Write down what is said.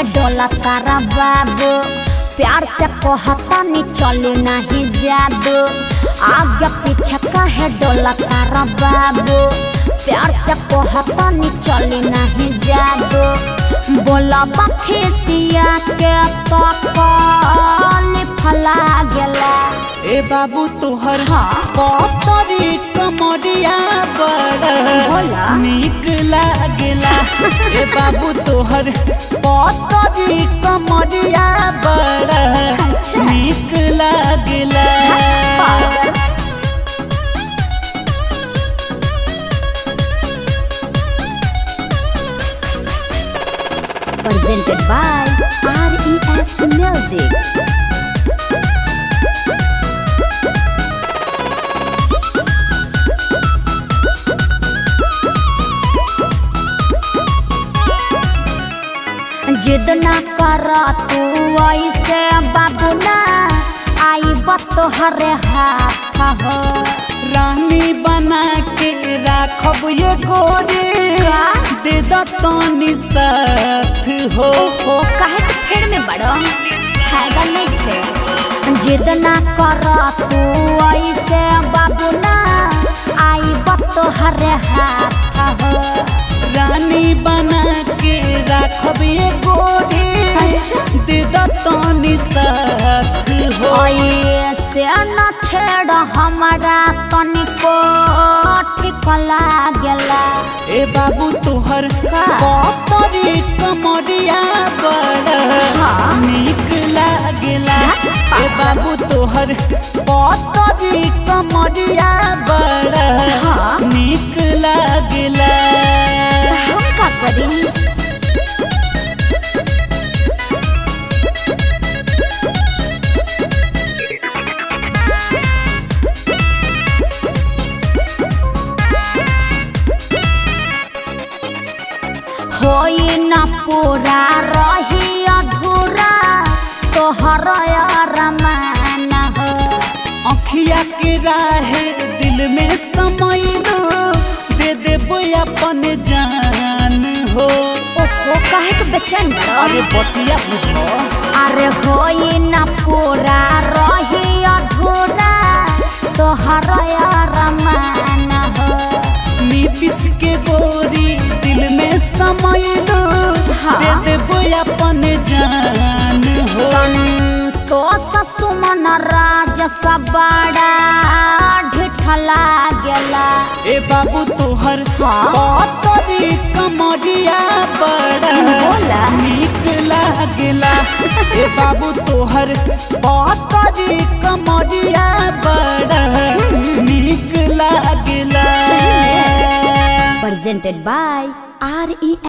काहे डोला तारा बाबू प्यार से कहता नी चले नहीं जादू आगे पीछे काहे डोला तारा बाबू प्यार से कहता नी चले नहीं जादू बोला बखेसिया के तो कल फला गेला ए बाबू तोहर हाँ। कतरी कमरिया बड़ बोला। नीक लागेला ए बाबू तोहर कतरी कमरिया बड़ अच्छा। नीक लागेला पागल। Presented by RES Music. जिद ना कर तू ऐसे बाबू ना आई बतोहरे हाथ हो रानी बना के राखब ये गोरी का? दे द तनी साथ हो ओहो काहे के फेर में बड़ो फायदा नहीं थे जिद ना कर तू ऐसे बाबू ना आई बतोहरे हाथ हो रानी बना के राखब ये गोरी अच्छा। दे द तनी साथ हो ऐसे न छेड़ हमारा तनिको ठीक लागेला ए बाबू तोहर का? कतरी कमरिया बड़ हाँ। नीक लागेला ए बाबू तोहर कतरी कमरिया बड़ हाँ। नीक लागेला हम का करी होई न पूरा रही अधूरा तोहर रमान हो अखिया के राहे दिल में समैलो दे देबो अपन जान हो ओहो काहे के बेचैन बड़ो? अरे बतिया बुझो अरे होई न पूरा रही अधूरा तोहर रमान हो नीतीश के गोरी दिल में समैलो हाँ। दे देबो अपन जान हो संतोष सुमन राज सबड़ा ढिठला गेला ए बाबू तोहर हाँ। कतरी कमरिया बड़ बोला। नीक लागेला ए बाबू तोहर कतरी कमरिया बड़ नीक लागेला presented by RES